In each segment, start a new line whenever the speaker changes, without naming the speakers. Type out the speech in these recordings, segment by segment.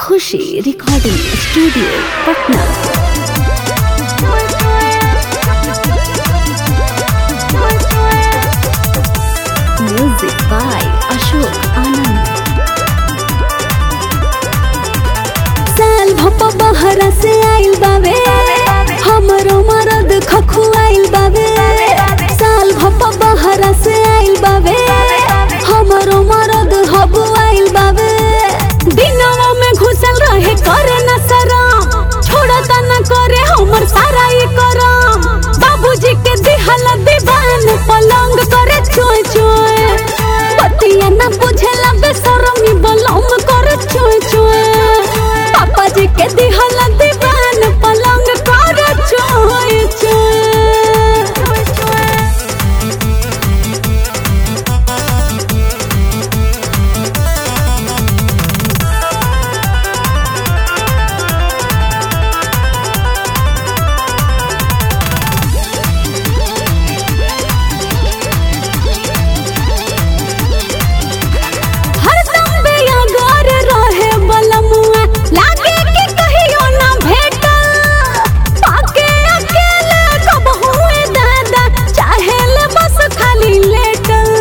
Khushi recording studio Patna music by Ashok Anand साल भप बहरा से आइल बावे हमरो मरद खखुआइल बावे साल भप बहरा से आइल बावे हमरो मरद हबुआइल बावे दिनवा में घुसल रहे करे न शरम छोड़ता न करे हमर सारा ये करम बाबूजी के दिहल दीवान पलंग करे चोय चोय बतिया न बुझेला बेशरमी बलम करे चोय चोय पापा जी के दिहल दीवान पलंग करे चोय चोय हरदम बेअगार रहे बलमुआ लागे कि कहियो ना भेटल पाके अकेले कब हुए दादा चाहे ले बस खाली लेटल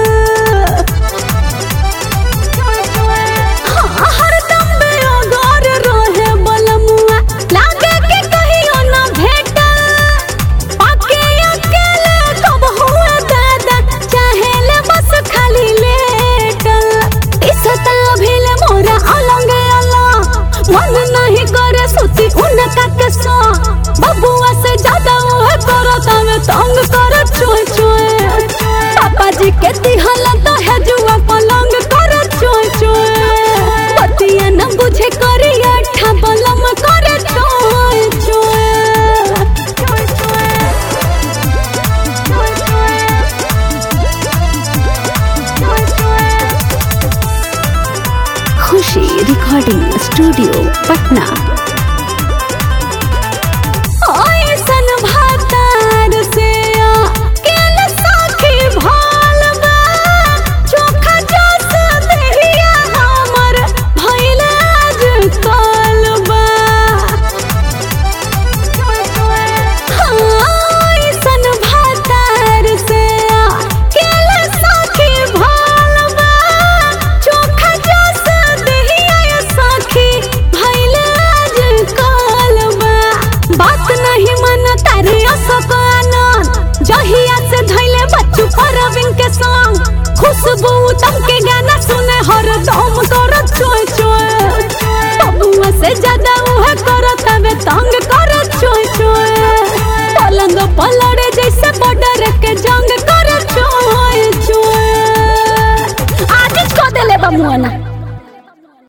हाँ, हरदम बेअगार रहे बलमुआ लागे कि कहियो ना भेटल पाके अकेले कब हुए दादा चाहे ले बस खाली लेटल इसता भेले मोरा अलंग अला मन नहीं करे सुती उनका के सो बबुआ से ज्यादा वो करता में तंग कर चोय चोय पापा जी के दिहल तो है जुआ पलंग कर चोय चोय बतिया न बुझे करी अठा बलम करे चोय खुशी रिकॉर्डिंग स्टूडियो पटना ऐसन भातार से केल साखी भाल बा चोखा जस देहिया हमर भइल आज काल बा हाँ, ऐसन भातार से केल साखी भाल बा चोखा जस देहिया साखी भइल आज काल बा बात नहीं मन तारे अशोक आनंद जहिया से धैले बच्चू परवीन के संग खुशबू तम के गाना सुने हर दम कर चोय चोय बबुआ से ज्यादा उहे करत हवे तंग कर चोय चोय पलंग पलड़े जैसे बॉर्डर के जंग कर चोय चोय आज को देले बमुआ ना